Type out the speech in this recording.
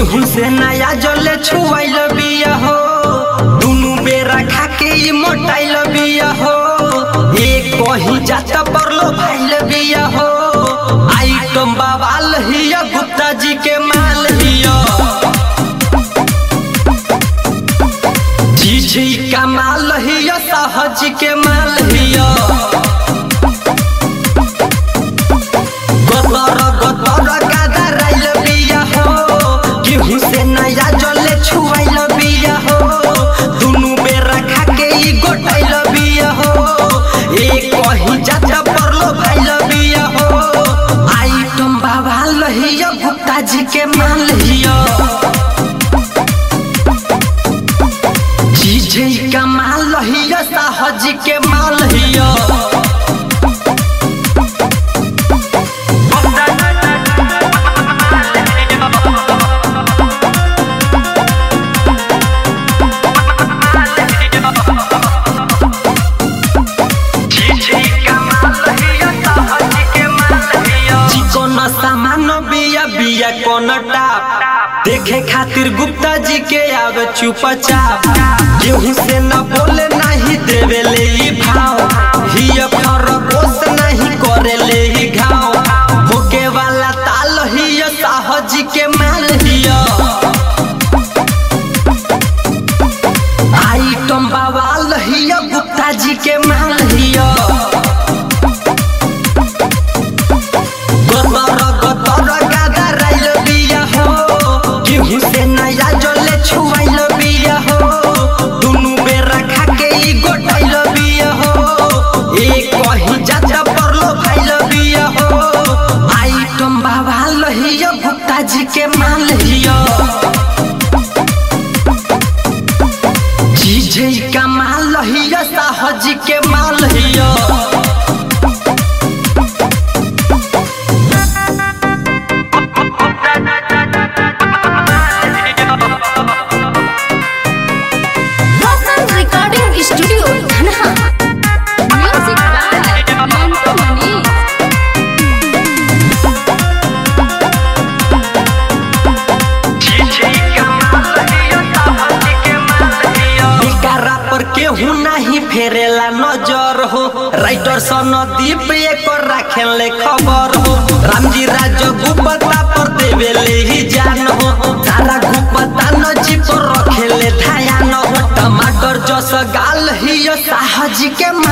गेहूं से नया जले छुआइल बिया हो दुनु बेरा खा के ई मोटाइल बिया हो एक कहीं जाता परलो भाइल बिया हो आइटम बवाल हिया गुप्ता जी के माल हिया जी जी का माल हिया साहज के माल हिया गतर गतर गादा राइल बिया हो गेहूं से नया जले छुआइल बिया हो दुनु बेरा खा के ई गोटाइल बिया हो एक कहीं जाता परलो भाइल बिया हो आइटम बाबा लहिया गुप्ता जी के माल हिया जी जी का माल लहिया साहज के माल हिया चिकन सामान बिया बिया कोन टाप देखे खातिर गुप्ता जी के आवे चुपचाप गेहूं से न बोले नहीं देवे ले ई भाव हिय खरगोश नहीं करे ले ई घाव होके वाला ताल हिय साहज के माल हिय आइटम बवाल हिय गुप्ता जी के माल हिय गतर गतर गादा राइल बिया हो गेहूं से नया जले छुआइल बिया हो दुनु बेरा खा के ई गोटाइल बिया हो एक कहीं जाता परलो भाइल बिया हो आइटम बाबा लहिया गुप्ता जी के माल हिया जी जी का माल लहिया साहज के माल हिया Local Recording Studio, Dhanha. Music by Mantu Mani. एकरा पर केहू नहीं फेरेला नजर हो राइटर सनदीप एकर राखेले खबर हो रामजी राज गुप्ता पर देवेले ही जान हो सारा गुप्ता नजी पर रखेले ध्यान हो टमाटर जस गाल ही साहज के